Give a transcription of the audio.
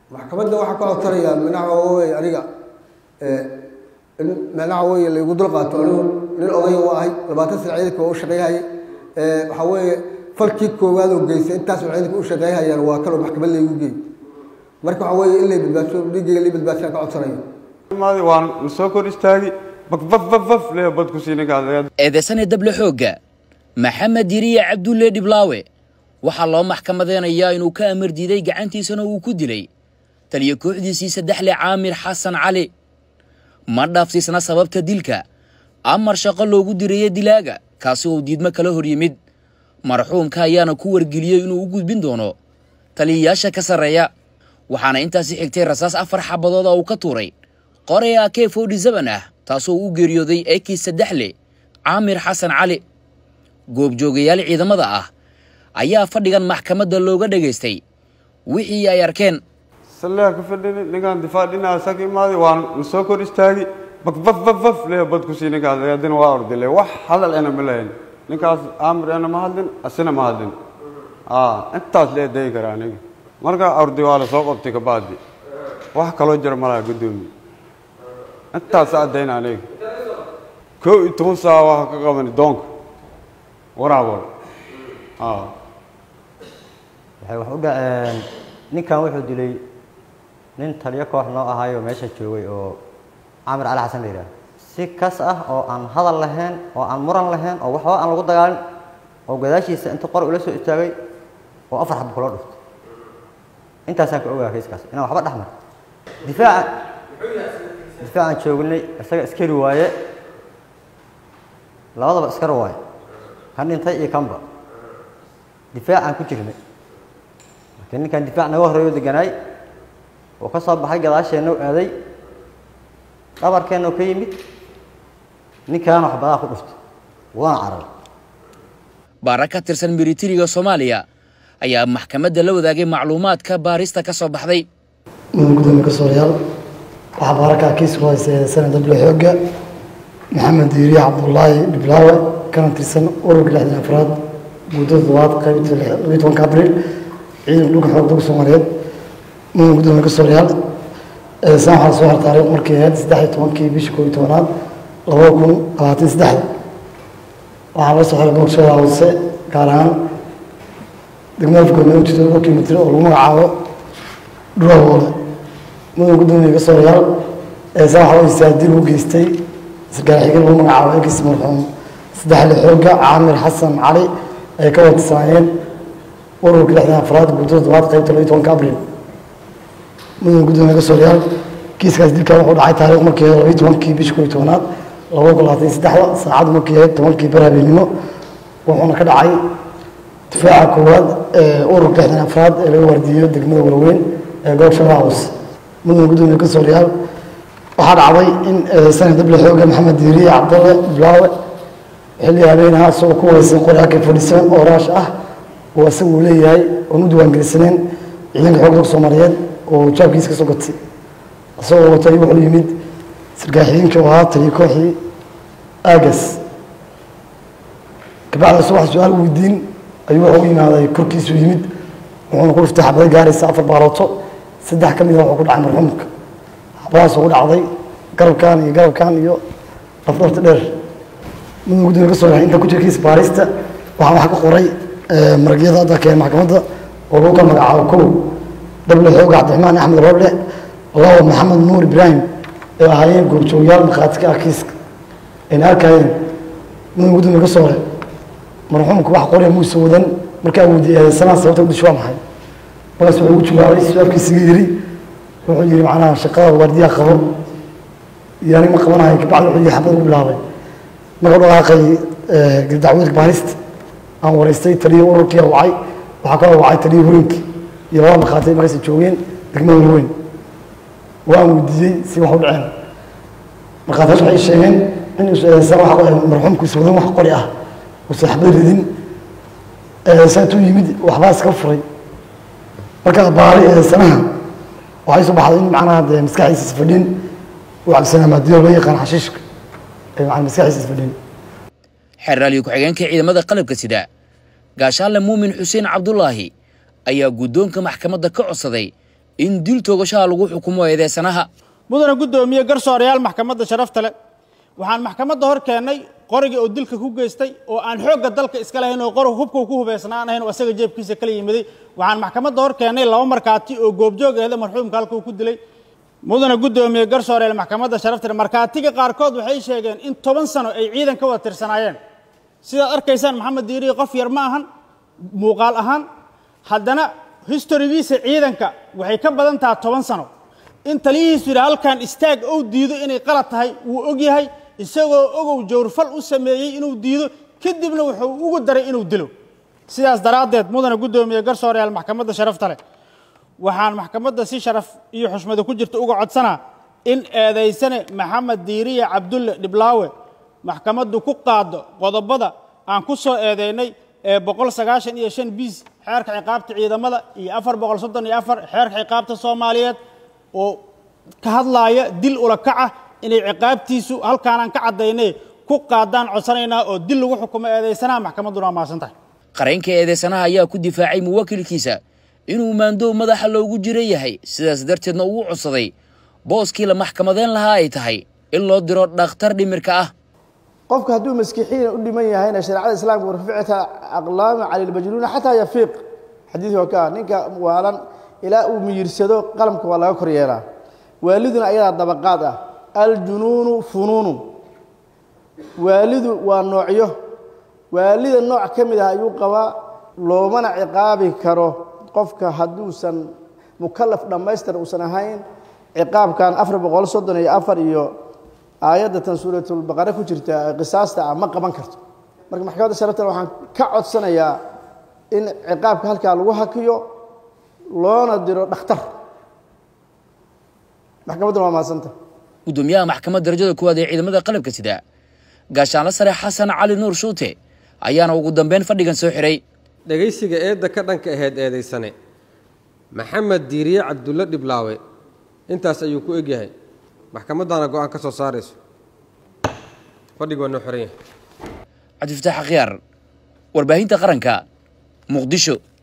maxkamadda waxaa ka codsanaya manaha wey aniga in manaha wey laygu dul qaato anigu nin odaya u ahay labaatan sana ciidanka waa u shaqeyhaya waxaa weeye falkii koowaad oo geystay intaasoo ciidanka u shaqeyhayaan waa kaloo maxkamad laygu geey marka waxaa weeye in lay badbaadso dhiiggayga lay badbaadsan ka codsanayo maadi waan la soo kor istaagi bafbafbaf le bad ku siininkaas eedeysane dable xoogga maxamed diriye cabdulle dhiblaawe waxaa loo maxkamadeynayaa inuu ka amar diiday gacantiisana uu ku dilay taliyo kooxdiisii saddexle caamir xasan cali ma dhaafsiisna sababta dilka amar shaqo loogu diraya dilaaga kaasi uu diidmo kala hor yimid marxuumka ayaana ku wargeliyey inuu u gudbin doono taliyayaasha ka sarreeya waxaana intaasi xigtay rasaas afar xabadood oo uu ka tuuray qorey a k forty seven ah taasoo u geeriyooday ekii saddexle caamir xasan cali goobjoogayaal ciidamada ah ayaa fadhigan maxkamadda looga dhegaystay wixii ay arkeen salleha ka fadhini ninkaan difaac dhinaca saka imaadi waan la soo kor istaagi bafbafbaf le bad ku siininkaas adina waa ordile wax hadal ena ma lahayn ninkaas aamir ena ma hadlin asina ma hadlin intaas lee dayi kara aniga markaa ordi waa la soo qabtay kabacdi wax kaloo jira malaha guddoomiye intaas addayna aniga kow iyo toban saa waa ka qabani doonka waraabol waxay wax u dhaceen ninkan wuxuu dilay nin taliyo koox noo ahaayo meesha joogay oo caamir cali xasan la yidhaah si kas ah oo aan hadal lahayn oo aan muran lahayn oo waxba aan lagu dagaalin oo gadaashiisa inta qor ula soo istaagay oo afar xaba kula dhuftay intaasaan ka ogaa kayskaas inaan waxba dhex mar difaaca difaacaan joognay isaga iskari waaye labadaba iskar waaye kan dhintay iyo kanba difaacaan ku jirnay marka ninkan difaac naga horreeyo deganaay oo ka soo baxay gadaasheenna u aaday dhabarkeenna ka yimid ninkaana waxbadaa ku dhuftay waana carar baara ka tirsan militariga soomaaliya ayaa maxkamadda la wadaagay macluumaadka baarista ka soo baxday mudan gudoomiye kasoorayaal waxaa baarakaa kiis ku haystay sanad dable xoogga maxamed diiriye cabdullaahi dhiblaawe kana tirsan ururka lixdan afraad muddo toddobaad qaybta labiyi tobanka abriil ciidanka dhulka xoog dalka soomaaliyeed mudan gudoomiye kasoorayaal saan waxaa soo har taariikh markii ahayd saddex iyo tobankii bishii koob iyo tobanaad labada kun labaatan saddexda waxaa la soo xiray boogshada hoose gaar ahaan degmada afgoome u jirta dhowr kilomitr oo lagu magacaabo dhurawoole mudan gudoomiye kasoorayaal saan waxaa weysaa dib u geystay sarkaal xigeen lagu magacaabo ekiis marxuum saddexle xoogga caamir xasan cali ay ka wadsanaayeen ururka lixdan afraad guddo toddobaad qaybta labiyi tobanka abriil mudan gudoomiye kasoorayaal kiiskaas dilkan wuxuu dhacay taariikh markii ahayd labiyi tobankii bishii koob iyo tobanaad labada kun labaatan saddexda saacaddu markii ahayd tobankii bar habeenimo wuxuuna ka dhacay difaaca koowaad ee ururka lixdan afraad ee laga waardiiyo degmada walaweyn ee goob shabeellaha hoose mudan gudoomiye kasoorayaal waxaa dhacday in sanad dable xooga maxamed diiriye cabdalle bilaawe xilli habeenaha isagoo ku wareysan qori ak forty seven oo raash ah oo isaga uu leeyahay oon u diiwaangelisanayn ciidanka xoogga dalka soomaaliyeed oo jaabkiisa ka soo gatay isagoo watay wuxuu yimid sarkaal xigeenkii oo ahaa taliyo kooxii aagas kabacdi isagoo wax su-aal weydiin ayuu wuxuu u yimaaday korkiisuu yimid wuxuuna ku dhuftay xabado gaaraysa afar baalooto saddex ka mid a wuxuu ku dhacay marxuumka xabadahaas ugu dhacday garabkan iyo garabkan iyo lafdhafta dheer mudan gudoomiye kasoo rahay inta ku jira kiis baarista waxaa wax ka qoray maragyada hadda keen maxkamadda oo lagu kala magacaabo kow dable xooga cabdiraxmaan axmed roble labo maxamed nuur ibraahim ee ahaayeen goobjoogayaal markhaati ka ah kiiska ayna arkayeen mudan gudoomiye kasoo rahay marxuumka wax qoraya muuse wadan markaa weydiiyay sanaa sababta udisho waa maxay markaas wuxuu ugu jawaabay su-aalkiisiga yiri wuxuu yidhi macnaha shaqada waardiyaha qabo iyo anig ma qabanahay kabacdi wuxuu yidhi xabad ugu bilaabay marka dhaqaaqay dacwadka baarista aan wareystay taliyo ururkii wacay waxaa kaloo wacay taliyo horinkii iyo laba markhaatay markaas joogeen degmada walweyn waan weydiiyey si wax u dhaceen markhaatayaashu waxay sheegeen in marxuumku iswadan wax qori ah uusan xabad ridin saatuu yimid waxbaa iska furay marka baari sanaha waxay soo baxday in macnaha dee maskaxdiisa isfadhin uu cabsanaa maadiyo loo yaqaan xashiishka ee macna maskaxdiisa isfadhin xeraalyo ku-xigeenka ciidamada qalabka sida gaashaanle muumin xuseen cabdulaahi ayaa guddoonka maxkamadda ka codsaday in dil toogashaha lagu xukumo eedeysanaha mudana guddoomiye garsoorayaal maxkamadda sharafta leh waxaan maxkamadda hor keennay qorigii oo dilka ku geystay oo aan xoogga dalka iska lahayn oo qorig hubka ku hubaysnaan ahayn oo asaga jeebkiisa kala yimiday waxaan maxkamadda hor keennay laba markaati oo goobjoog eeda marxuumka halka uu ku dilay mudana guddoomiye garsooreel maxkamadda sharafta leh markaatiga qaarkood waxay sheegeen in toban sano ay ciidan ka wada tirsanaayeen sidaad arkaysaan maxamed diiriye qof yar ma ahan muuqaal ahaan haddana historigiisa ciidanka waxay ka badan taha toban sano in taliyihiisu yidhi halkan istaag ou diido inay qalad tahay wuu og yahay isagoo ogow jawrfal u sameeyey inuu diido kadibna wuxuu ugu daray inuu dilo sidaas daraaddeed mudana guddoomiye garsooreyaal maxkamadda sharafta leh waxaan maxkamadda si sharaf iyo xushmada ku jirta uga codsanaa in eedaysane maxamed diiriye cabdulle dhiblaawe maxkamaddu ku qaado qodobada aan ku soo eedeynay ee boqol sagaashan iyo shan biis xeerka ciqaabta ciidamada iyo afar boqol soddon iyo afar xeerka ciqaabta soomaaliyeed oo ka hadlaaya dil ula kaca inay ciqaabtiisu halkaanaan ka caddaynay ku qaadaan codsanaynaa oo dil lagu xukumo eedaysanaha maxkamadduna waa mahadsan tahay qareenka eedeysanaha ayaa ku difaacay muwakilkiisa inuu maandoow madaxa loogu jira yahay sidaas darteedna uu codsaday booskii la maxkamadeyn lahaa ay tahay in loo diro dhakhtar dhimirka ah qofka hadduu maskixiina u dhiman yahayna shareecada islaamka warficta aqlaama cala lmajnuuna xataa yafiiq xadiidka ka ninka waalan ilaa uu miyirsado qalamka waa laga kor yeelaa waaliduna ayadaa dabaqaad ah aljunuunu funuunu waalidu waa noocyo waalida nooc ka mid ah ayuu qabaa loomana ciqaabi karo qofka hadduusan mukalaf dhammaystir uusan ahayn ciqaabkan afar boqol soddon iyo afar iyo aayadda tan suuratulbaqare ku jirta qisaasta ah ma qaban karto marka maxkamadda sharaftan waxaan ka codsanayaa in ciqaabka halkaa lagu hakiyo loona diro dhakhtar maxkamadduna waa mahadsanta guddoomiyaha maxkamadda darajada koowaad ee ciidamada qalabka sida gaashaanla sare xasan cali nuur shuute ayaana ugu dambeyn fadhigan soo xiray dhegaysiga eedda ka dhanka ahayd eedaysane maxamed diiriye cabdulle dhiblaawe intaas ayuu ku egyahay maxkamaddaana go-aan ka soo saarayso fadhig waa noo xiran yahay cabdifataax akhyaar warbaahinta qaranka muqdisho